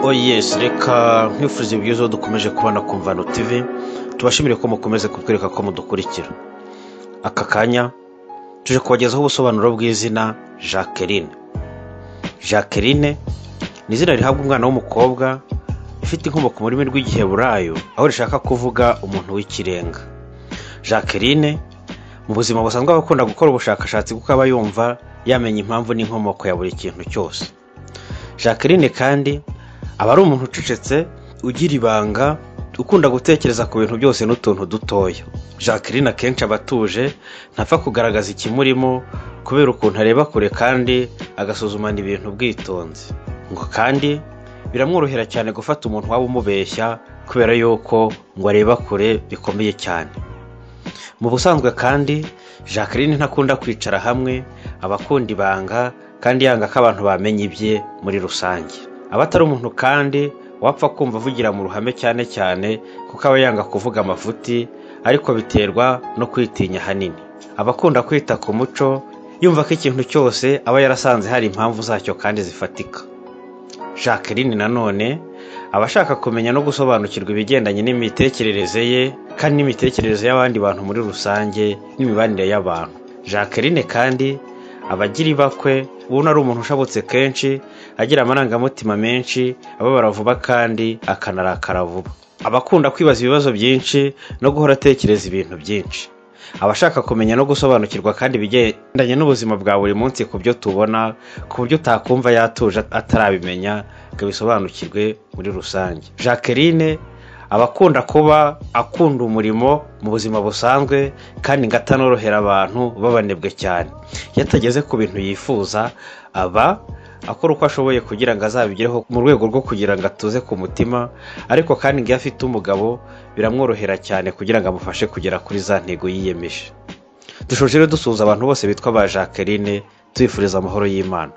oyesi reka nkwifuriza byiza dukomeje kubona ku mvano tivi tubashimire ko mukomeze kutwereka ko mudukurikira aka kanya tuje kubagezaho ubusobanuro bw'izina jacqueline jacqueline ni izina rihabwa umwana w'umukobwa rifite inkomoko mu rurimi rw'igiheburayo aho rishaka kuvuga umuntu w'ikirenga jacqueline mu buzima busanzwe aba akunda gukora ubushakashatsi kuko aba yumva yamenya impamvu n'inkomoko ya buri kintu cyose jacqueline kandi aba ari umuntu ucecetse ugira ibanga ukunda gutekereza ku bintu byose n'utuntu dutoya jacqueline akenshi aba atuje ntapfa kugaragaza ikimurimo kubera ukuntu areba kure kandi agasuzumana ibintu ubwitonzi ngo kandi biramworohera cyane gufata umuntu waba umubeshya kubera yuko ngo areba kure bikomeye cyane mu busanzwe kandi jacqueline ntakunda kwicara hamwe aba akunda ibanga kandi yanga ko abantu bamenya ibye muri rusange aba atari umuntu kandi wapfa kumva avugira mu ruhame cyane cyane kuko aba yanga kuvuga amafuti ariko biterwa no kwitinya ahanini aba akunda kwita ku muco yumva ko ikintu cyose aba yarasanze hari impamvu zacyo kandi zifatika jacqueline nanone aba ashaka kumenya no gusobanukirwa ibigendanye n'imitekerereze ye kandi n'imitekerereze y'abandi bantu muri rusange n'imibanire y'abantu jacqueline kandi aba agira ibakwe ubona ari umuntu ushabutse kenshi agira amarangamutima menshi ababara vuba kandi akanarakara vuba aba akunda kwibaza ibibazo byinshi no guhora atekereza ibintu byinshi aba ashaka kumenya no gusobanukirwa kandi ibigendanye n'ubuzima bwa buri munsi ku byo tubona ku buryo utakumva yatuje atarabimenya ngo abisobanukirwe muri rusange jacqueline aba akunda kuba akunda umurimo mu buzima busanzwe kandi ngo atanorohera abantu babanebwe cyane iyo atageze ku bintu yifuza aba akora uko ashoboye kugira ngo azabigereho mu rwego rwo kugira ngo atuze ku mutima ariko kandi iyo afite umugabo biramworohera cyane kugira ngo amufashe kugera kuri za ntego yiyemeje dushoje rero dusuhuza abantu bose bitwa ba jacqueline tubifuriza amahoro y'imana